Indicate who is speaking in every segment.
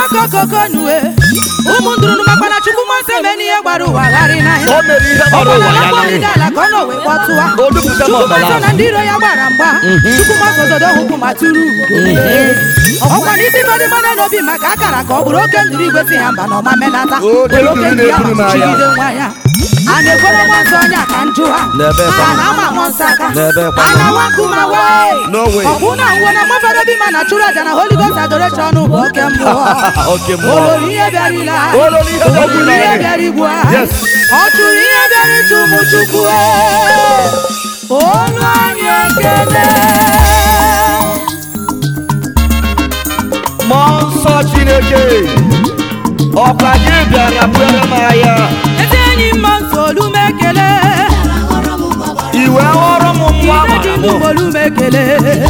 Speaker 1: kokokonue ụmụ ndụrụ makwana chukwu mmasị eme n'ihe gbara ụwa gharị n'anya
Speaker 2: o mere ihe gbara ụwa ya
Speaker 1: ọgbara
Speaker 2: n'anya
Speaker 1: ala ka ọ nọ wee kpọtụwa
Speaker 2: o dupụta m
Speaker 1: chukwu
Speaker 2: ọbara
Speaker 1: mmasị na ndị iro ya gbara mgba chukwu mmasị ododo hụkwụ ma tụrụ ọkwa n'isi mmadụ mmadụ n'obi maka akara ka ọ bụrụ oke ndụrụ igwe si ha mba na ọma menata
Speaker 2: Oke
Speaker 1: were
Speaker 2: nduru
Speaker 1: ndụ ya
Speaker 2: na-eburu m agha.
Speaker 1: chigide nwa ya a na-ekwere nwa nsọ onye aka njụ ha
Speaker 2: N'ebe
Speaker 1: a
Speaker 2: kwa-
Speaker 1: na-ama amụ nsọ aka
Speaker 2: N'ebe kwa-
Speaker 1: a na-awa nkume wee
Speaker 2: No way.
Speaker 1: ọkwụ na ngwo na mmadụ obi ma na chụrụ aja na holy ghost adoration bụ oke mmụọ
Speaker 2: oke mmụọ
Speaker 1: olori ihe bịarịla
Speaker 2: Olori ihe bịarịla.
Speaker 1: O gburu ihe bịara igbu ha
Speaker 2: Yes.
Speaker 1: ọ chụrụ ihe bịara ịtụ ụmụ chukwu olu anyị ekele
Speaker 2: mmụọ nsọ chineke ọkwa gị bịara bụere m agha
Speaker 1: eze enyi mma nsọ olu m ekele
Speaker 2: iwe ọrụ m nwa
Speaker 1: ire ji
Speaker 2: mara
Speaker 1: ndụ
Speaker 2: m
Speaker 1: olu m ekele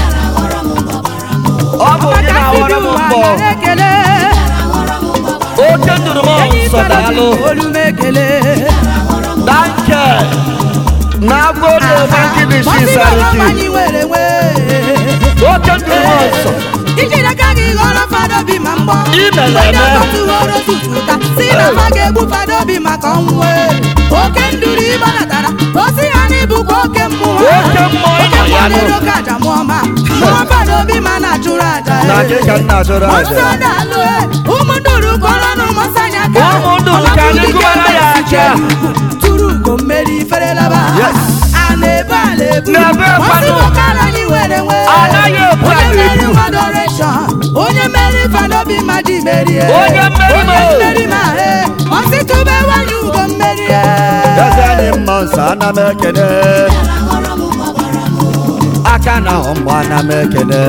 Speaker 2: ọ bụ gị
Speaker 1: maka ndị
Speaker 2: na-awara
Speaker 1: bi
Speaker 2: m
Speaker 1: ụwa
Speaker 2: mbọ
Speaker 1: nara ekele
Speaker 2: oke ndụrụ m
Speaker 1: enyi
Speaker 2: nsọ
Speaker 1: fero ji
Speaker 2: daalụ
Speaker 1: olu m ekele
Speaker 2: danke na agụlụ magidi
Speaker 1: Masị
Speaker 2: sisariki
Speaker 1: gbara anyị nwere nwee
Speaker 2: oke ndụrụ m nsọ
Speaker 1: iji n'aka gị ghọrọ fada obi ma mgbọ
Speaker 2: Imele
Speaker 1: onye
Speaker 2: eme.
Speaker 1: ọkọtụghọrọ tututa si na ma ga-egbu fada obi maka ọnwụ ee. oke nduru ịgbanatara osi ha n'ibukwa oke mmụọ
Speaker 2: Oke mmụọ
Speaker 1: oke
Speaker 2: ịnọ ya
Speaker 1: mmụọ
Speaker 2: nụ.
Speaker 1: na-ere oke aja mụọ ma mụọ fada obi ma na-achụrụ aja
Speaker 2: na
Speaker 1: ee.
Speaker 2: gị ka nna chọrọ
Speaker 1: Nsọ
Speaker 2: aja
Speaker 1: daalụ ee. ụmụ nduru kọrọ n'ụmụ nsọ anyị aka
Speaker 2: Ụmụ nduru ka anyị
Speaker 1: Ọlọbụ
Speaker 2: gụbara
Speaker 1: dike
Speaker 2: ya
Speaker 1: mbe
Speaker 2: aka.
Speaker 1: tụrụ ugo mmeri iferelaba
Speaker 2: Yes.
Speaker 1: a na-ebu ala ebu
Speaker 2: Na-ebe
Speaker 1: Masị
Speaker 2: kwanụ.
Speaker 1: bụkara anyị nwere nwee
Speaker 2: Anaghị ebu
Speaker 1: onye
Speaker 2: ala
Speaker 1: mmeri
Speaker 2: ebu.
Speaker 1: adoration onye mmeri fadobi mmadụ merie
Speaker 2: Onye mmeri
Speaker 1: onye
Speaker 2: mo.
Speaker 1: mmeri ma he ọsịtụbe nwanyị ugo mmerie
Speaker 2: eze anyị mma nsọ ana m ekene aka na ahụ mgbe ana m ekene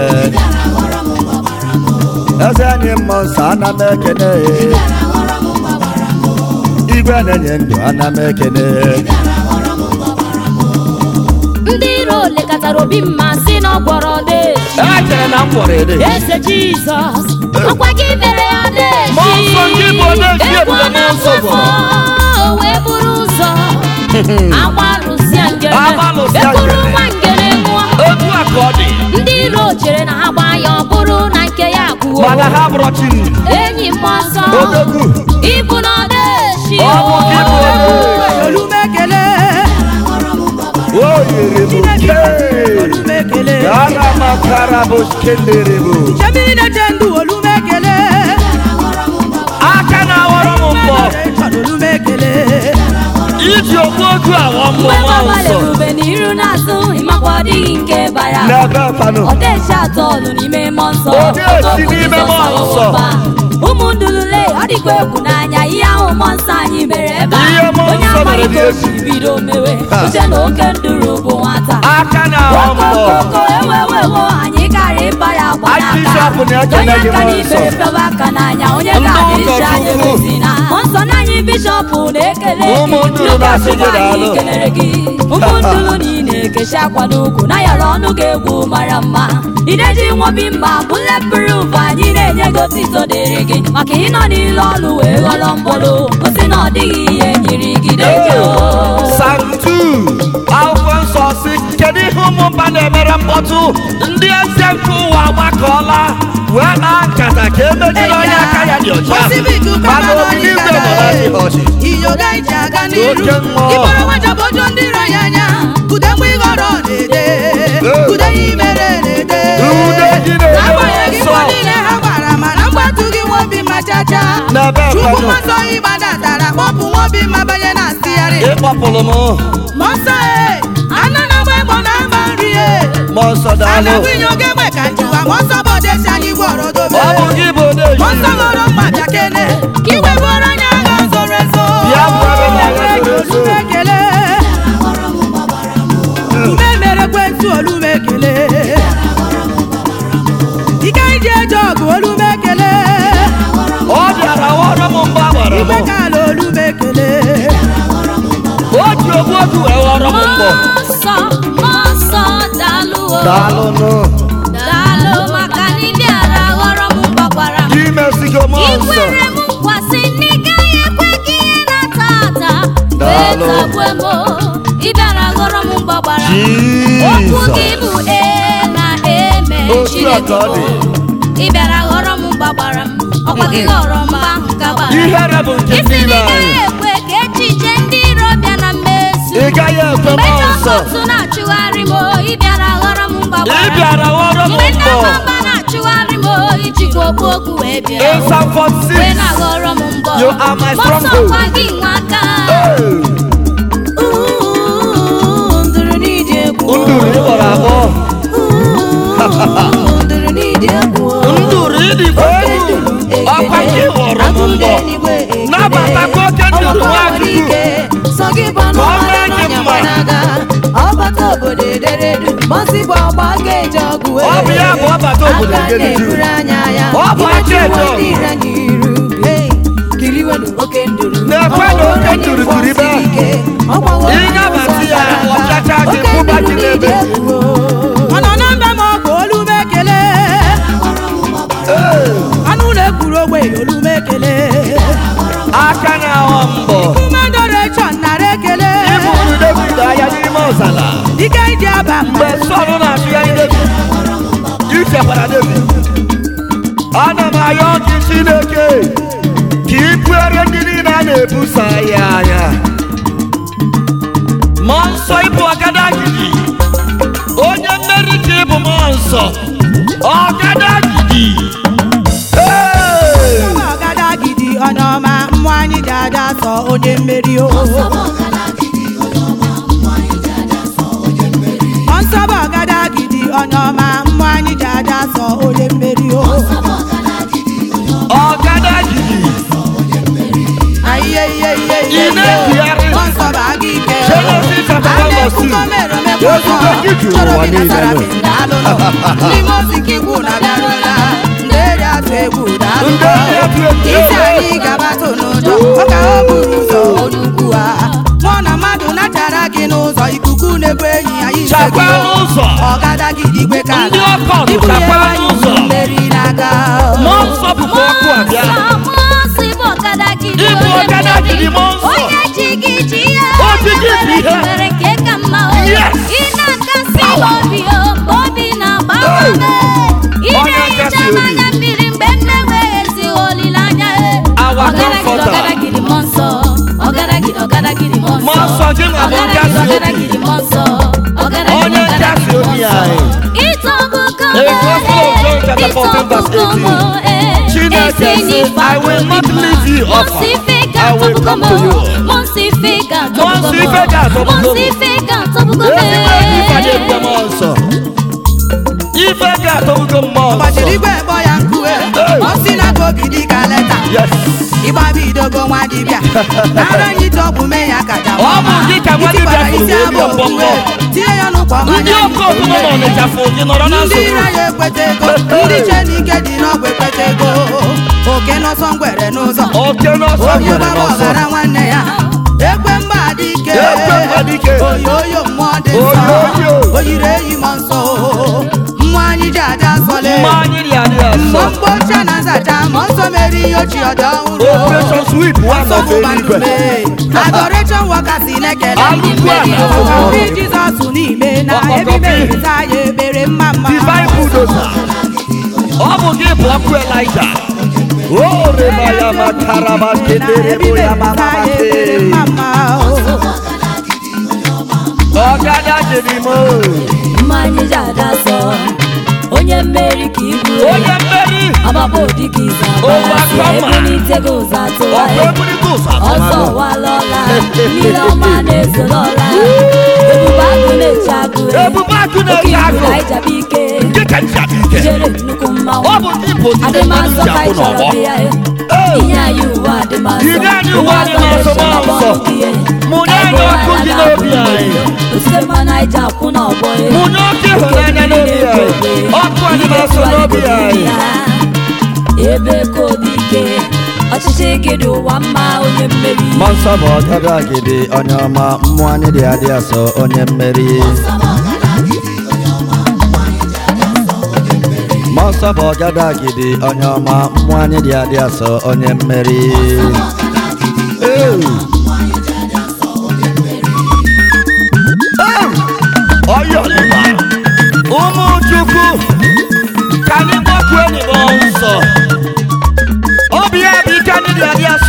Speaker 2: eze anyị mma nsọ ana m ekene igwe na-enye ndụ ana m ekene
Speaker 3: ndị iro lekọtara obi mma si na ọ gwọrọ deji
Speaker 2: echere na m gwọrọ ede
Speaker 3: eze jizọs ọkwa gị mere ya
Speaker 2: Mmụọ nsọ
Speaker 3: deji
Speaker 2: nke bụ odeji
Speaker 3: egwu
Speaker 2: ebule mmụọ nsọ
Speaker 3: na-afọ o wee buru ụzọ agbalụsịa ngere
Speaker 2: Agbalụsịa
Speaker 3: ekuru
Speaker 2: ngere.
Speaker 3: nwa ngere nwụọ
Speaker 2: otu a ka ọ dị
Speaker 3: ndị iro chere na ha gbaa ya ọ bụrụ na nke ya gwuo
Speaker 2: mana ha bụrụ chi
Speaker 3: enyi mmụọ nsọ
Speaker 2: odogwu
Speaker 3: ịbụ na ọdeshi
Speaker 2: Ọ bụ gị bụ odeji.
Speaker 1: olu m ekele
Speaker 2: o yiri m
Speaker 1: Chineke
Speaker 2: ke
Speaker 1: olu m ekele
Speaker 2: ana makara bụ kendere bụ
Speaker 1: chemiri na-eche ndụ olu m ekele
Speaker 2: aka na-awọrọ m mbọ
Speaker 1: Adoration, olu m ekele
Speaker 2: iji okpu otu awọ mbọ
Speaker 3: mgbe
Speaker 2: nwa
Speaker 3: gbabara
Speaker 2: nsọ
Speaker 3: ebube n'iru n'azụ ịmakwa ọ dịghị nke bara
Speaker 2: n'ebe fanụ
Speaker 3: ọdeshi atọ nọ n'ime mmụọ nsọ
Speaker 2: Ọdeshi
Speaker 3: Okwu
Speaker 2: n'ime
Speaker 3: Jizọs
Speaker 2: mmụọ nsọ.
Speaker 3: ọwụwa. ụmụ ndulule ọ dịkwa egwu n'anya ihe ahụ mmụọ nsọ anyị mere ebe a
Speaker 2: Ihe mmụọ
Speaker 3: onye
Speaker 2: nsọ
Speaker 3: amaghị
Speaker 2: mere
Speaker 3: ka o
Speaker 2: dị
Speaker 3: si bido mewe
Speaker 2: Ha.
Speaker 3: uche na oke nduru bụ nwata
Speaker 2: aka na-awọ mbọ
Speaker 3: okokoko ewewewo anyị gara ịba ya agba
Speaker 2: Anyị
Speaker 3: n'aka
Speaker 2: bishọp na-ekele
Speaker 3: onye
Speaker 2: gị
Speaker 3: aka
Speaker 2: mmụọ
Speaker 3: n'ibere
Speaker 2: nsọ.
Speaker 3: pịaba aka n'anya onye
Speaker 2: Ndị
Speaker 3: ga adị iche
Speaker 2: ụkọchukwu.
Speaker 3: anyị emezina mmụọ nsọ na anyị bishọp na-ekele gị
Speaker 2: Ụmụ nduru na-asị gị
Speaker 3: Ndị
Speaker 2: daalụ.
Speaker 3: anyị kelere gị ụmụ nduru niile ekechi akwa n'ukwu na yọrọ ọnụ ga-egwu mara mma ideji nwobi mma bụ lepụrụ ụva anyị na-enye gị otito dịrị gị maka ịnọ n'ile ọlụ wee ghọrọ mkpụrụ gosi na ọ dịghị ihe nyiri gị deji o
Speaker 2: santu akwụkwọ nsọ si kedu ihe ụmụ mba na-emere mkpọtụ ndị eze nke ụwa gbakọọla wee na nkata ka emejiri onye aka ya dị ọcha mana obibi igwe nọ na ihe ọchị
Speaker 1: iyoga iji aga n'iru
Speaker 2: Oke mmụọ.
Speaker 1: ịkpọrọ nwajabojo ndị iro ya anya ude mgbe ịghọrọ na-ede ude ya imere na-ede
Speaker 2: Ude gị na-ede
Speaker 1: n'agbanyeghị
Speaker 2: nsọ.
Speaker 1: mbọ niile ha gbara mana mgbatu gị nwobi ma chacha
Speaker 2: N'ebe
Speaker 1: chukwu
Speaker 2: mmadụ.
Speaker 1: mmasọ ịgbadatara kpọpụ nwobi ma banye na stịarị
Speaker 2: ịkpọpụrụ m
Speaker 1: mọsọ e anọ na agba egbo na agba nri e
Speaker 2: mmụọ nsọ daalụ
Speaker 1: anabinye oge egbe ka njiwa mọsọ bụ odesi anyị gwọrọ dobe
Speaker 2: ọ bụ gị bụ odeji
Speaker 1: mọsọ lọrọ mma bịa kene ka iwe bụrụ anya agha zoro ezo
Speaker 2: Bịa bụrụ m agha zoro ezo.
Speaker 1: Olu m ekele ume mere ekwentị olu m ekele ike iji eje ọgụ olu m ekele
Speaker 2: ọ bịara wọrọ m mbọ agbara m
Speaker 1: igwe ka ala olu m ekele
Speaker 2: o ji ogbu otu wee wọrọ m mbọ
Speaker 3: Mmụọ nsọ mmụọ nsọ daalụ o
Speaker 2: daalụnụ
Speaker 3: daalụ maka na ị bịara ghọrọ m mgbakwara m
Speaker 2: gị mesigo mmụọ
Speaker 3: ị
Speaker 2: nsọ
Speaker 3: kwere m nkwasị na ị gaghị ekwe ka ihe na-ata ata wee
Speaker 2: Daalụ.
Speaker 3: tagbue m o. ị bịara ghọrọ m mgbakwara m okwu gị
Speaker 2: Jizọs
Speaker 3: bụ ee na eme
Speaker 2: Otu a
Speaker 3: Chineke
Speaker 2: ka ọ dị.
Speaker 3: m. ị bịara ghọrọ m gbagbara m ọkwa gị ghọrọ mgba ahụ ka gbara
Speaker 2: ihere bụ nke
Speaker 3: isi
Speaker 2: niile
Speaker 3: na ị
Speaker 2: anyị
Speaker 3: gaghị ekwe ka echiche ndị iro bịa na mmezu
Speaker 2: ị gaghị ekwe
Speaker 3: mgbe
Speaker 2: mmụọ
Speaker 3: ndị
Speaker 2: nsọ
Speaker 3: ọkọtụ na-achụgharị m o, ị bịara ghọrọ m mgbagbara
Speaker 2: ị bịara ghọrọ m
Speaker 3: mgbe ndị
Speaker 2: mbọ
Speaker 3: amamba na-achụgharị m o, ijikwa okpu okwu wee bịa
Speaker 2: in Psalm
Speaker 3: wee
Speaker 2: 46
Speaker 3: na-aghọrọ m mbọ
Speaker 2: You are my
Speaker 3: Mọsọ
Speaker 2: stronghold.
Speaker 3: kwa gị nwa aka
Speaker 2: Hey!
Speaker 1: ndụrụ n'iji egwu
Speaker 2: nduru ị gbara agbọ
Speaker 1: ndụrụ n'iji egwu
Speaker 2: nduru ịdịkwa egwu ọkwa gị ghọrọ m mbọ nabatakwa oke nduru nwachukwu
Speaker 1: sọ gị bụ anụ
Speaker 2: Ka ọ
Speaker 1: mmadụ
Speaker 2: mee gị
Speaker 1: n'ọnya
Speaker 2: mma.
Speaker 1: gbanaga ọbata obodo ederedu mọsị bụ ọgba ga-eje ọgụ
Speaker 2: Ọ bụ ya bụ ọbata obodo
Speaker 1: aka
Speaker 2: ederedu.
Speaker 1: na-eburu anya ya
Speaker 2: Ọ bụ aka
Speaker 1: Imechi
Speaker 2: eje
Speaker 1: uwe
Speaker 2: ọgụ.
Speaker 1: ndị ire n'iru Hey, kiriwenu oke nduru
Speaker 2: Na-ekwe na
Speaker 1: Ọ
Speaker 2: oke
Speaker 1: bụrụ
Speaker 2: nduru
Speaker 1: onye
Speaker 2: tụrụ ibe.
Speaker 1: mkpọsi ike, ọ gbawo
Speaker 2: Ị nabata ya,
Speaker 1: ụzọ
Speaker 2: ọ chacha gị,
Speaker 1: Oke
Speaker 2: kwụba gị
Speaker 1: nduru
Speaker 2: n'ebe.
Speaker 1: n'ije egwu
Speaker 4: ọ nọ na mbe ma ọ bụ olu m ekele anụ ụlọ ekwuru ogbe olu m ekele
Speaker 2: aka na-aghọ mbọ
Speaker 4: kumedorechọn nara ekele
Speaker 2: ịbụrụ David anya n'ime ọzara
Speaker 4: ike iji aba mgbe
Speaker 2: mgbe Sọl na-atụgharị David ichekwara David ana m ayọ gị Chineke ka ị buere ndị niile a na-ebuso ya anya mmụọ nsọ ịbụ ọgadagidi onye mmeri ka ịbụ mmụọ nsọ ọgadagidi Hey!
Speaker 4: ọba ọgadagidi onye ọma mmụọ anyị ji aja sọ onye mmeri o ọnsọba ọgadagidi onye ọma mmụọ anyị ji aja sọ onye mmeri o
Speaker 2: ọgadagidi
Speaker 4: ayiye iye iye
Speaker 2: Ị
Speaker 4: iye
Speaker 2: na-ebigharị.
Speaker 4: ọnsọba aga ike
Speaker 2: Genesis chapter one verse two.
Speaker 4: na-ekwukọ mere omekwa ọzọ
Speaker 2: Ekwukọ gị juru
Speaker 4: chọrọ
Speaker 2: ụwa
Speaker 4: bi na
Speaker 2: niile
Speaker 4: sarabi
Speaker 2: nụ.
Speaker 4: daalụnụ n'ime ozi nke ikwu na bịarụla ndị eri atụ egwu daalụnụ
Speaker 2: Ndị eri atụ egwu.
Speaker 4: isi anyị gabatụ n'ụjọ ọ ka ọ bụrụ ụzọ onugbu a mụọ na mmadụ nachara gị n'ụzọ ikuku na-ebu enyi anyị ise
Speaker 2: Chakwa
Speaker 4: gị
Speaker 2: n'ụzọ.
Speaker 4: ọgadagidi igwe ka
Speaker 2: Ndị ọkọt
Speaker 4: ibunye
Speaker 2: chakwa
Speaker 4: anyị
Speaker 2: n'ụzọ.
Speaker 4: mmeri n'aka
Speaker 2: mmụọ nsọ bụkwa ọkụ abịa
Speaker 3: Mọsị bụ ọgadagidi
Speaker 2: Ịbụ
Speaker 3: onye
Speaker 2: ọgadagidi
Speaker 3: mmeri.
Speaker 2: mmụọ nsọ.
Speaker 3: onye ji gị ji ya
Speaker 2: O ji gị ji
Speaker 3: Onye
Speaker 2: ya.
Speaker 3: mere nke ka mma o.
Speaker 2: Yes.
Speaker 3: ị na-akasị obi o mgbe obi na-agbawa
Speaker 2: Hey.
Speaker 3: ị
Speaker 2: Onye
Speaker 3: na-ehicha
Speaker 2: nkasi
Speaker 3: m
Speaker 2: obi.
Speaker 3: anya mmiri mgbe m na-enweghịzi olileanya e.
Speaker 2: Our
Speaker 3: ọgadagidi
Speaker 2: comforter.
Speaker 3: ọgadagidi mmụọ nsọ ọgadagidi ọgadagidi mmụọ nsọ
Speaker 2: Mmụọ nsọ gị nwa bụ
Speaker 3: Ọgadagidi,
Speaker 2: nkasi obi.
Speaker 3: ọgadagidi mmụọ nsọ ọgadagidi
Speaker 2: Onye
Speaker 3: ọgadagidi
Speaker 2: nkasi
Speaker 3: mmụọ
Speaker 2: obi
Speaker 3: nsọ.
Speaker 2: anyị.
Speaker 3: Ịtọgbugo m,
Speaker 2: In Gospel of John chapter
Speaker 3: eh,
Speaker 2: 14 verse
Speaker 3: ịtọgbugo m,
Speaker 2: 18.
Speaker 3: eh,
Speaker 2: Chineke
Speaker 3: esi
Speaker 2: sị,
Speaker 3: n'ife
Speaker 2: I will not
Speaker 3: adịghị
Speaker 2: leave you
Speaker 3: mma.
Speaker 2: orphan.
Speaker 3: Mụnsị ife
Speaker 2: I will
Speaker 3: ga-atọgbugo
Speaker 2: come
Speaker 3: m,
Speaker 2: to you.
Speaker 3: mụnsị ife ga-atọgbugo
Speaker 2: Mụnsị
Speaker 3: m,
Speaker 2: ife ga-atọgbugo m.
Speaker 3: mụnsị ife ga-atọgbugo m,
Speaker 2: ezigbo ife
Speaker 3: eh.
Speaker 2: na-ekwe mmụọ nsọ ife ga-atọgbugo mmụọ
Speaker 4: gbachiri
Speaker 2: nsọ
Speaker 4: igwe kpọ ya nkue
Speaker 2: Hey.
Speaker 4: ọ si na ka obi dị ka leta
Speaker 2: yes
Speaker 4: ịgbabi idogo nwa dibịa nara anyị ite ọgwụ mee ya kaja
Speaker 2: Ọ bụ gị ka nwa dibịa fụrụ
Speaker 4: isi
Speaker 2: wee
Speaker 4: abụ
Speaker 2: bịa mbọ
Speaker 4: okpukpe
Speaker 2: mmụọ.
Speaker 4: tinye ya n'ụkwa
Speaker 2: ndị
Speaker 4: mmanya
Speaker 2: ọkụ ọkụ nọ n'ọnịcha fụ gị nọrọ na
Speaker 4: ndị ire
Speaker 2: nsogbu
Speaker 4: ya ekweta ego ndị che n'ike dị n'ọgwụ ekweta ego oke n'ọsọ ngwere n'ụzọ
Speaker 2: oke n'ọsọ
Speaker 4: onye
Speaker 2: nwere
Speaker 4: gbara
Speaker 2: n'ọsọ
Speaker 4: ọghara nwanne ya ekwe mba dị ike
Speaker 2: Ekwe mba dị ike.
Speaker 4: oyoyo mmụọ dị nsọ
Speaker 2: Oyoyo.
Speaker 4: o yiri eyi m nsọ mmụọ anyị ji aja nsọle
Speaker 2: mma anyị dị adị
Speaker 4: mmụọ
Speaker 2: asọ
Speaker 4: mkpocha na nzacha mmụọ nsọ mere ihe ochie ọdị ọhụrụ
Speaker 2: operation sweep one
Speaker 4: nsọ
Speaker 2: of
Speaker 4: bụ
Speaker 2: eluigwe
Speaker 4: bandume adoration workers na-ekele ndị
Speaker 2: Alụkwu
Speaker 4: mmeri
Speaker 2: ala
Speaker 4: ọkwa
Speaker 2: ọhụrụ.
Speaker 4: ndị jizọs n'ime na
Speaker 2: Ọkpọkọpị.
Speaker 4: ebimerịta ya ebere mma mma
Speaker 2: divine bulldozer ọ bụ gị bụ ọkụ elija o reba ya makaraba ketere bụ ya mama ọgada jiri m
Speaker 3: mmanya ji ada sọ onye mmeri ka ibu
Speaker 2: onye mmeri
Speaker 3: ọgbapụ dịka ize agbasi
Speaker 2: Overcomer.
Speaker 3: ebulitego ụzọ
Speaker 2: ọkụ
Speaker 3: atụgharị
Speaker 2: ebulite ụzọ
Speaker 3: ọsọ
Speaker 2: atụmanụ
Speaker 3: walọla mmiri ọma na-ezolọla ebube agụ na-eche agụ
Speaker 2: ebube akụ
Speaker 3: oke
Speaker 2: na-eji
Speaker 3: ibu
Speaker 2: agụ
Speaker 3: ka ịjaba ike
Speaker 2: nke ka ncha bụ ike
Speaker 3: jere nnukwu mmanwụ
Speaker 2: ọ bụ ndị bụ ndị mmadụ
Speaker 3: adịmasọ
Speaker 2: ji
Speaker 3: ka
Speaker 2: akwụ
Speaker 3: ị chọrọ
Speaker 2: n'ọgbọ
Speaker 3: dị ya e.
Speaker 2: Ee.
Speaker 3: inye anyị uwe adịmasọ
Speaker 2: Inye anyị uwe adịmasọ
Speaker 3: ọzọ
Speaker 2: mmụọ nsọ.
Speaker 3: na-eche na
Speaker 2: Mụnye anyị ọkụ dị n'obi anyị.
Speaker 3: osite mmanụ anyị ji akwụ n'ọgbọ e.
Speaker 2: mụnye oke ịhụnanya n'obi anyị ọkụ anyị na-asọ n'obi anyị
Speaker 3: ebe ka obi ike ọchịchị gị dị ụwa mma onye mmeri
Speaker 5: Mmụọ nsọ bụ ọgada gidi onye ọma mmụọ anyị dị adị asọ onye mmeri Mmụọ nsọ bụ ọgada gidi onye ọma mmụọ anyị dị adị asọ onye mmeri
Speaker 2: Ee. ọyọlịma ụmụ chukwu ka anyị gbakwe n'ime nsọ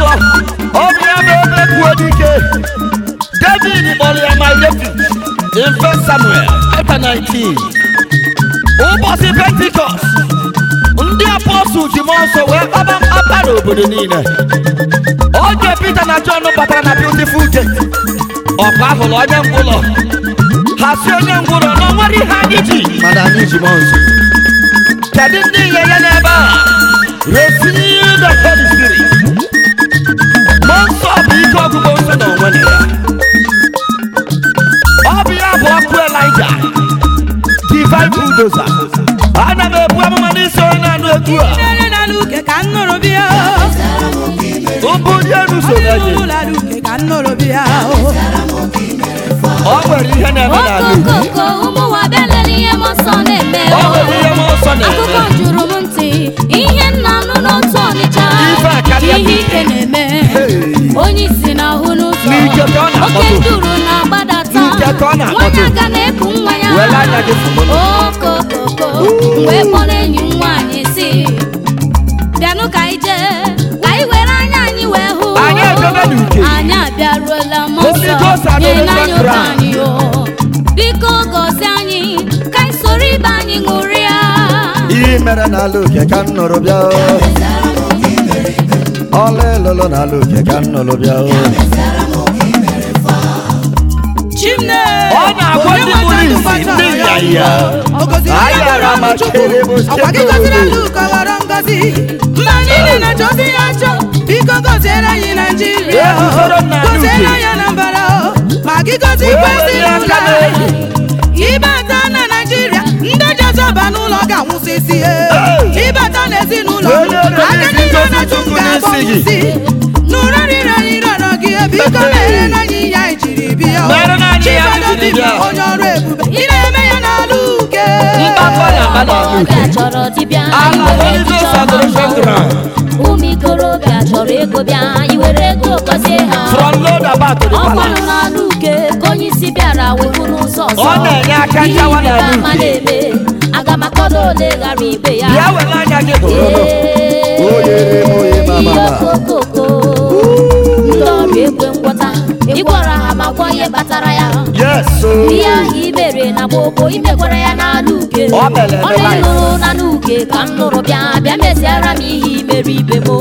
Speaker 2: ọzọ ọ bụ ya ma ebe kwuo dike david kpọrọ ya my refuge in first samuel chapter 19 ụbọchị pentikọst ndị apọstụl ji mmụọ nsọ wee kpaba mkpapa n'obodo niile oge pita na jọn batara na beautiful gate ọkwa ahụrụ onye ngwụlọ ha si onye ngwụlọ na o nwere ihe anyị ji
Speaker 5: mana anyị ji mmụọ nsọ
Speaker 2: kedu ndị nye ya n'ebe a receive the holy spirit mmụọ nsọ bụ ike ọgụgụ nsọ na onwe na ya ọ bụ ya bụ ọkụ elija divine bulldozer ana m ebu amụma n'isi onye na-anụ egwu a
Speaker 4: Nere na luke ka m nụrụ bịa
Speaker 2: mbụ dị elu so na-enye
Speaker 4: ụlọ luke ka m nụrụ bịa
Speaker 2: ọ nwere ihe na-eme n'ala Igbo.
Speaker 3: okokoko ụmụ nwa bịa lele ihe m nsọ na-eme
Speaker 2: ọ nwere ihe mmụọ nsọ na-eme
Speaker 3: akụkọ juru m ntị ihe nna nụ n'otu ọnịcha
Speaker 2: Ife a karịa
Speaker 3: ihe
Speaker 2: gị.
Speaker 3: ike na-eme
Speaker 2: Hey.
Speaker 3: onye isi na-ahụ n'ụzọ
Speaker 2: N'ike ka ọ na-akpọtụ.
Speaker 3: oke nduru na-agbadata
Speaker 2: N'ike ka ọ na-akpọtụ.
Speaker 3: nwanyị aga na-eku nwa ya
Speaker 2: Were anya gị fụgbọnụ.
Speaker 3: okokoko wee kpọrọ enyi m nwaanyị si bịanụ ka anyị jee ka anyị were anya anyị wee hụ
Speaker 2: Anyị ejebe n'uke.
Speaker 3: anyị abịaruola m
Speaker 2: Holy
Speaker 3: nsọ
Speaker 2: Ghost
Speaker 3: nye
Speaker 2: adọrọ
Speaker 3: n'anya oge
Speaker 2: ground.
Speaker 3: anyị o biko gọzie anyị ka anyị soro ibe anyị ṅụrịa
Speaker 5: ihe mere n'ala uke ka m nụrụ bịa o. ọla elolo n'ala uke ka m nụrụ bịa o.
Speaker 4: chimne
Speaker 2: Ọ na-agwa ndị kpuru ìsì, ndị ịnyịnya. Anyị ara ma kere bụ
Speaker 4: ọkwa gị gọziri luke ghọrọ ngọzi mba niile na-achọzi ya achọ biko gọziere anyị naijiria
Speaker 2: Ee, usoro m na
Speaker 4: gọziere
Speaker 2: Luke.
Speaker 4: anyị anambra ma gị gọzi
Speaker 2: Wee
Speaker 4: kwesị
Speaker 2: were aka
Speaker 4: ụlọ
Speaker 2: n'elu.
Speaker 4: ịbata na naijiria ndị jezọba n'ụlọ ga-anwụsịsị ịbata n'ezinụlọ
Speaker 2: Wee nyere
Speaker 4: aka
Speaker 2: n'isi
Speaker 4: niile
Speaker 2: Joseph
Speaker 4: na-achụ m
Speaker 2: Chukwu
Speaker 4: ga-abọ
Speaker 2: n'isi gị.
Speaker 4: nsị nụrụ rịrọ rịrọ gị biko mere na anyị ya anyị jiri bịa
Speaker 2: Mere na anyị ya anyị
Speaker 4: Chifodo
Speaker 2: jiri
Speaker 4: dibịa,
Speaker 2: bịa.
Speaker 4: onye ọrụ ebube ị na-eme ya n'ala uke
Speaker 2: Mkpakọ na-agba n'ala uke.
Speaker 3: Ọbịa chọrọ dibịa
Speaker 2: Ala
Speaker 3: iwere
Speaker 2: Holy Ghost
Speaker 3: echiche ọma
Speaker 2: adoration
Speaker 3: mma.
Speaker 2: ground.
Speaker 3: ụmụ ikorobịa chọrọ ego bịa iwere ego gọzie ha
Speaker 2: from load about to the
Speaker 3: ọkwanụ
Speaker 2: palace
Speaker 3: n'ala uke ka onye isi bịara wepụ n'ụzọ ọzọ
Speaker 2: Ọ na-enye aka
Speaker 3: Ihe
Speaker 2: nchawa
Speaker 3: ịrịba
Speaker 2: n'ala
Speaker 3: ama
Speaker 2: uke.
Speaker 3: na-eme aga m akọdo ole ghara ibe ya
Speaker 2: bịa were anya gị hụrụ
Speaker 5: Oye, oye, mama, mama.
Speaker 3: okokoko ndị ọrụ ekwe ngwọta ịgwara ha ma gwọ ihe kpatara ya
Speaker 2: yes
Speaker 3: ihe ahụ imere na gbogbo imekwara ya n'ala uke
Speaker 2: Ọ mere eme
Speaker 3: ọrụ
Speaker 2: life.
Speaker 3: ịlụrụ n'ala uke ka m nụrụ bịa bịa meziara m ihe imere ibe m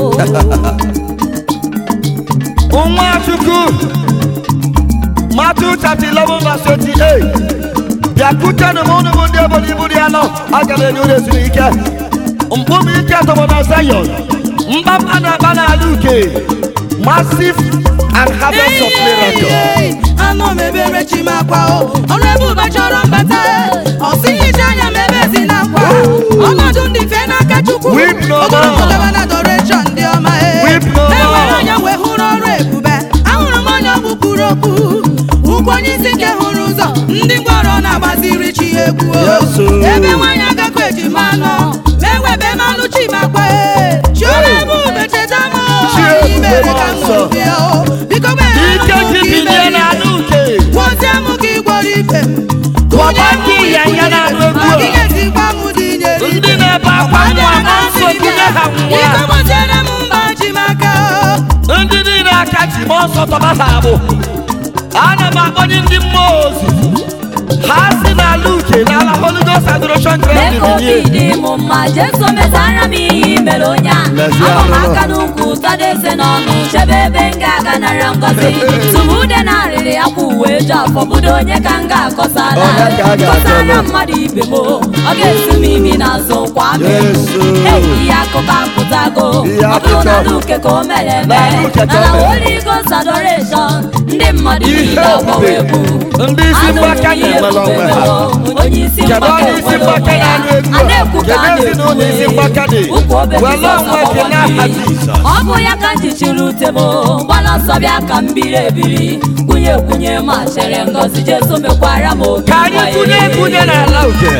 Speaker 2: nwa chukwu Matthew chapter 11 verse 28 bịakwutenụ m unu bụ ndị obodo ibu dị anọ aga m enye unu ezumike mkpụmụ ike tọgbọ na Zion mkpamkpa na-akpa n'ala uke massive and harvest of miracle
Speaker 4: anụ m ebere chi m akwa o ọrụ ebube chọrọ mbata ọsịghịcha anya m ebe ezi na akwa ọnọdụ ndị fe n'aka chukwu
Speaker 2: Weep no more.
Speaker 4: ogologo gaba na adoration dị ọma e
Speaker 2: Weep no more.
Speaker 4: enwere anya wee hụrụ ọrụ ebube ahụrụ m onye ọgwụ kwuru okwu ụkwụ onye isi nke hụrụ ụzọ ndị ngwọrọ na-agbaziri chi ya egwu o.
Speaker 5: Yes, o.
Speaker 4: ebe nwaanyị agakọ ejima anọ ma ewebe mmanụ chi m akwa e chiọma ebube cheta m o.
Speaker 2: Chi ebube
Speaker 4: Imere ka m
Speaker 2: nsọ.
Speaker 4: ṅụrụ bịa o. biko mere
Speaker 2: ike
Speaker 4: m
Speaker 2: gị
Speaker 4: ka
Speaker 2: bilie
Speaker 4: imere
Speaker 2: n'ala uke
Speaker 4: Gwozie m ka ị gwọrọ ibe m
Speaker 2: Gwọba ndị ịnyịnya na-anụ egwu a.
Speaker 4: Ọ dịghị ezigbo amụ dị nyere
Speaker 2: ndị
Speaker 4: ibe.
Speaker 2: na-ebe akwa nwa na nsọ kunye ha
Speaker 4: Biko
Speaker 2: nwa
Speaker 4: gboziere m mba ji m aka
Speaker 2: ndị niile aka ji ma ọsọ tọba ha abụ ana m akpọnye ndị mmụọ ozi ha si n'ala uke n'ala Holy Ghost adoration
Speaker 3: mee
Speaker 2: ground
Speaker 3: ka obi
Speaker 2: binye
Speaker 3: dị m mma jeso mezara m ihe i mere onye a
Speaker 5: Lezie
Speaker 3: ama m
Speaker 5: anụ.
Speaker 3: aka n'ukwu tọdo eze n'ọnụ chebe ebe m ga-aga nara ngọzi tumude na arịrị ya kwa uwe eju afọ budo onye ka m ga-akọsala
Speaker 5: Onye ka a ga-akọlụ?
Speaker 3: kọsara mmadụ ibe m ọ ga-esi m imi n'azụ kwa m
Speaker 5: Yesu.
Speaker 3: ihe akụkọ apụtago
Speaker 5: Ihe
Speaker 3: ọ bụrụ na
Speaker 5: akụkọ.
Speaker 3: luke ka o mere eme
Speaker 2: Na Luke ka o
Speaker 3: na
Speaker 2: mere.
Speaker 3: Holy Ghost adoration ndị mmadụ
Speaker 2: Ihe
Speaker 3: niile agbawa egwu
Speaker 2: ndị isi
Speaker 3: Anụrụ m
Speaker 2: mgbaka
Speaker 3: ihe
Speaker 2: na-enwere onwe ha
Speaker 3: ebube onye isi
Speaker 2: kedu
Speaker 3: mgbaka
Speaker 2: onye isi
Speaker 3: enwere
Speaker 2: mgbaka
Speaker 3: onwe ya.
Speaker 2: na-anụ egwu
Speaker 3: A
Speaker 2: a
Speaker 3: na-ekwu ka a
Speaker 2: kedu ezinụlọ isi mgbaka dị
Speaker 3: Ụkwụ obe
Speaker 2: were
Speaker 3: Jizọs
Speaker 2: onwe gị
Speaker 3: agbawa
Speaker 2: n'aha
Speaker 3: mmiri.
Speaker 2: Jizọs
Speaker 3: ọ bụ ya ka m ji chiri ute m gbala ọsọ bịa ka m biri ebiri kwunye kwunye ma chere ngọzi jesu mekwara m obi
Speaker 2: ka anyị
Speaker 3: nwa ya.
Speaker 2: kwunye ekwunye n'ala uke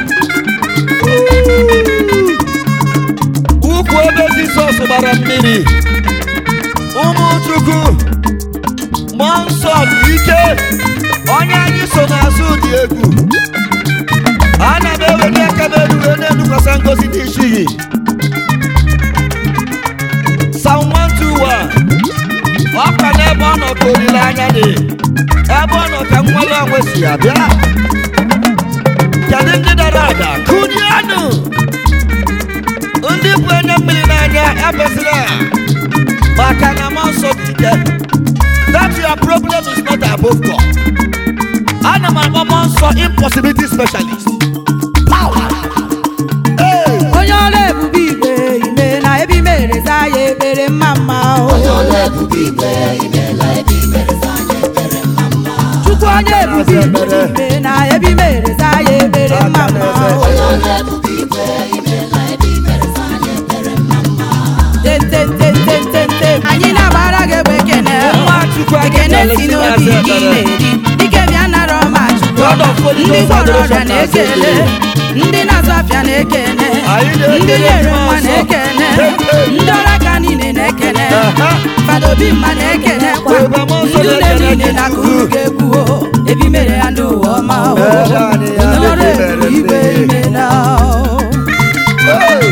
Speaker 2: ukwu ebe Jizọs gbara mmiri ụmụ Chukwu mmụọ nsọ dị ike onye anyị so n'azụ dị egwu ana m eweli aka m elu wee na-edukwasa ngozi dị iche iyi Psalm 121 ọ nọ ka olileanya dị ebe ọ nọ ka nwere onwe si abịa kedu ndị dara ada kụrianụ ndị bụ enye mmiri n'anya ebezila maka na mmụọ nsọ dị ike that your problem is not above God ana m akpọ mmụọ nsọ impossibility specialist Hey!
Speaker 1: onye ọrụ ebube igwe ime na ebi mere za ya ekpere mma mma o chukwu onye ebube igwe ime na ebi mere za ya ekpere mma mma o tetetetetetete anyị na-agbara gị egbe ekene
Speaker 2: Nwa Chukwu anyị
Speaker 1: ekene
Speaker 2: kelere
Speaker 1: si
Speaker 2: si
Speaker 1: n'obi
Speaker 2: n'azụ
Speaker 1: gị
Speaker 2: ekpere.
Speaker 1: na-eri dike bịa nara ọma chukwu
Speaker 2: God of Holy
Speaker 1: ndị
Speaker 2: Ghost
Speaker 1: gwọrọ ọrịa
Speaker 2: adoration
Speaker 1: na-ekele ndị na-azụ afịa na-ekene
Speaker 2: Anyị na-ekele
Speaker 1: ndị nyere
Speaker 2: mmụọ
Speaker 1: nwa
Speaker 2: nsọ.
Speaker 1: na-ekene
Speaker 2: Hey, hey.
Speaker 1: ndị ọrụ aka niile na-ekene
Speaker 2: Aha.
Speaker 1: fada obi mma na-ekene kwa
Speaker 2: Ebe mmụọ nsọ
Speaker 1: ndị ụlọ
Speaker 2: na-ekene
Speaker 1: niile
Speaker 2: gị
Speaker 1: na
Speaker 2: Chukwu.
Speaker 1: kuru ga-ekwu o ebi mere ya ndị ụwa ọma o
Speaker 2: Ebe anyị ya
Speaker 1: onye ọrụ
Speaker 2: na-ekele
Speaker 1: ebube igwe
Speaker 2: ndị.
Speaker 1: imela o
Speaker 2: Hey!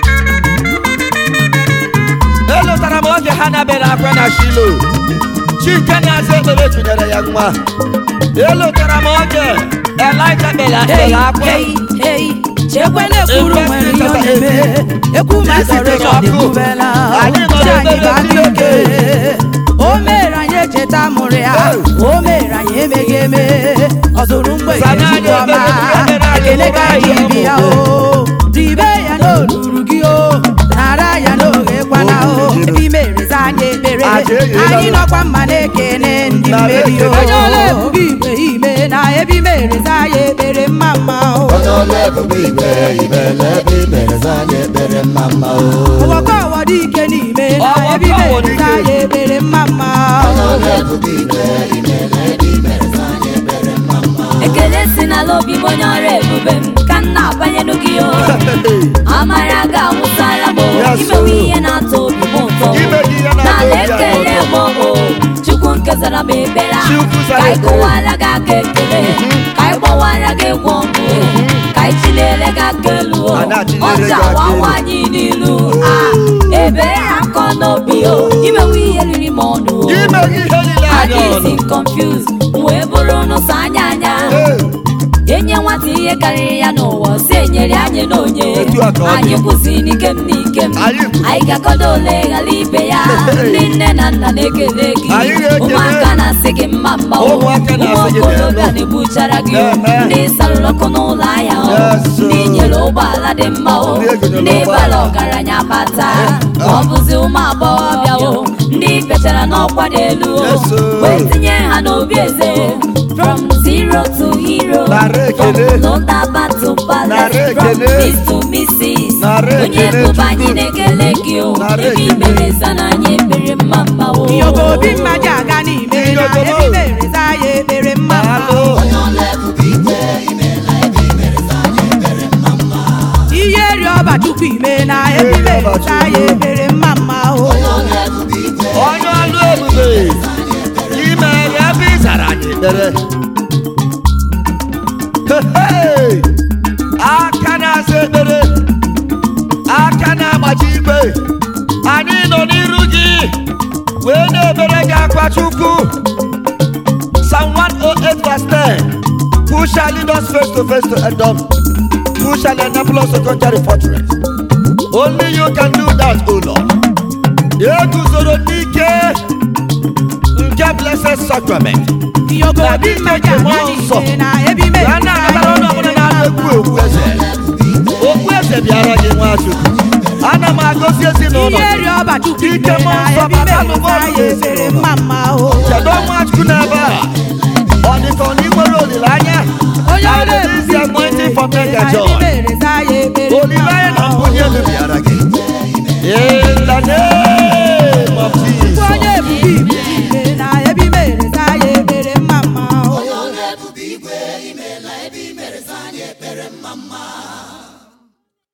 Speaker 2: elotara m oge ha na-abịara akwa na shilo chike na-aza ekpere tụnyere ya nwa elotara m oge elija kpere
Speaker 1: Hey,
Speaker 2: ekpere akwa
Speaker 1: hey, hey. chekwe na-ekwuru nwere ihe ọ na-eme ekwu ma adoration ekwubela
Speaker 2: Anyị nọ
Speaker 1: chi anyị
Speaker 2: n'ebere
Speaker 1: bụ aka ike
Speaker 2: Chineke.
Speaker 1: o mere anyị echeta mụrụ ya o mere anyị emeghị eme ọ zụrụ mgbe
Speaker 2: Sana anyị
Speaker 1: Chukwu ọma
Speaker 2: ebere, ebere anyị
Speaker 1: ekele ka anyị
Speaker 2: ụmụ
Speaker 1: bi ya o ribe ya n'olulu gị o nara ya n'oge kwana o ebe imereza anyị ekpere
Speaker 2: Aja enyela
Speaker 1: anyị
Speaker 2: m.
Speaker 1: nọkwa mma na-ekene ndị
Speaker 2: Na
Speaker 1: mmeri o
Speaker 2: ekele.
Speaker 1: onye ọla ebube igwe ime na ebe imereza anyị ekpere mma mma o
Speaker 5: onye ọrụ ebube igwe imela ebe imere za anyị ekpere mma mma o
Speaker 1: ọwọkọ ọwọdị ike n'ime na
Speaker 2: Ọwọkọ
Speaker 1: ebe
Speaker 2: ọwọdị
Speaker 1: imereza
Speaker 2: ike.
Speaker 1: anyị ekpere mma mma o
Speaker 3: ekele si n'ala obi m onye ọrụ ebube m ka m na-abanyelu gị o amara ga-awụsara m o.
Speaker 2: Yes,
Speaker 3: imewe
Speaker 2: oh.
Speaker 3: ihe na-atọ obi m ụtọ
Speaker 2: Ime ihe na-atọ
Speaker 3: n'ala
Speaker 2: obi anyị
Speaker 3: ekele m
Speaker 2: ụtọ.
Speaker 3: o chukwu nke zara m ekpere a.
Speaker 2: Chukwu zara
Speaker 3: ka anyị
Speaker 2: ekpere.
Speaker 3: kụwara gị aka ekele ka anyị gbawara gị egwu ọgụ ka anyị chilere gị aka elu o
Speaker 2: A na-achịlere
Speaker 3: ọja
Speaker 2: gị aka
Speaker 3: wawa
Speaker 2: elu.
Speaker 3: anyị n'ilu a ebere ya nkọ n'obi o imewe ihe riri m ọnụ o
Speaker 2: ime ihe niile anya
Speaker 3: adịghịzi
Speaker 2: ọnụ
Speaker 3: confused wee bụrụ n'ụzọ anya anya
Speaker 2: Hey!
Speaker 3: enye nwata ihe karịrị ya n'ụwa si enyere anyị n'onye
Speaker 2: Etu a ka ọ dị.
Speaker 3: anyị kwụsị n'ike m n'ike m
Speaker 2: Anyị kwụsị.
Speaker 3: anyị ga-akọdo ole ghara ibe ya ndị nne na nna na-ekele gị
Speaker 2: Anyị na-ekele.
Speaker 3: ụmụaka na-asị gị mma mma o
Speaker 2: Ụmụaka na-asị gị
Speaker 3: ụmụ okorobịa
Speaker 2: daalụ.
Speaker 3: na-ebuchara gị o
Speaker 2: Ehe.
Speaker 3: ndị sarụrụ ọkụ n'ụlọ ahịa o
Speaker 2: Yes, sir.
Speaker 3: ndị nyere ụgbọala dị mma o
Speaker 2: Ndị egonyere
Speaker 3: ndị bara
Speaker 2: ụgbọala.
Speaker 3: ọgaranya bata ka ọ bụzi ụmụ agbọghọbịa o ndị fechara n'ọkwa dị elu o
Speaker 2: Yes, sir.
Speaker 3: wee tinye ha n'obi eze from zero to hero
Speaker 2: Nara
Speaker 3: from
Speaker 2: ekele.
Speaker 3: lodaba to palace
Speaker 2: Nara
Speaker 3: from
Speaker 2: ekele.
Speaker 3: miss to missis
Speaker 2: Nara
Speaker 3: onye
Speaker 2: ekele,
Speaker 3: bụba anyị
Speaker 2: Chukwu.
Speaker 3: na-ekele gị o
Speaker 2: Nara
Speaker 3: ebe
Speaker 2: ekele.
Speaker 3: imere sana anyị ekpere mma mma o
Speaker 1: iyogo obi mma ji aga n'ime na
Speaker 2: Iyogo
Speaker 1: ebe
Speaker 2: mo.
Speaker 1: imereza anyị ekpere mma mma
Speaker 2: Alụ.
Speaker 1: ihe ri ọba chukwu ime na ebe
Speaker 2: Ihe ri ọba
Speaker 1: imereza anyị
Speaker 2: Chukwu.
Speaker 1: ekpere mma mma o
Speaker 2: onye ọlụ ebube ime ebe ị zara anyị ekpere Hey! aka na-asa ekpere aka na-agbaji ikpe anyị nọ n'iru gị wee na-ebere gị akwa chukwu Psalm 108 verse 10 Who shall lead us face to face to Edom? Who shall enable us to conquer the fortress? Only you can do that, O Lord. eguzoro n'ike nke blessed sacrament
Speaker 1: iyogo obi mma ji aga n'ime na ebe
Speaker 2: ya
Speaker 1: imereza
Speaker 2: na-anabara onye ọbụla na-alụ egwu okwu eze okwu eze bịara gị nwachukwu ana m agọzi ezinụlọ
Speaker 1: ihe
Speaker 2: gị
Speaker 1: ri ọba chukwu
Speaker 2: Ike
Speaker 1: ime
Speaker 2: mmụọ
Speaker 1: na
Speaker 2: nsọ
Speaker 1: ebe
Speaker 2: bata
Speaker 1: imereza
Speaker 2: n'ụgbọ
Speaker 1: anyị
Speaker 2: elu
Speaker 1: ekpere
Speaker 2: ezinụlọ.
Speaker 1: mma mma o
Speaker 2: kedu nwachukwu n'ebe a ọ dịka ọ na ị nwere olileanya
Speaker 1: onye
Speaker 2: I
Speaker 1: ọrụ
Speaker 2: release the anointing for men
Speaker 1: na
Speaker 2: that
Speaker 1: ebe
Speaker 2: joy
Speaker 1: imereza anyị ekpere mma
Speaker 2: olileanya na
Speaker 1: mma o
Speaker 2: mbunye elu bịara gị in the name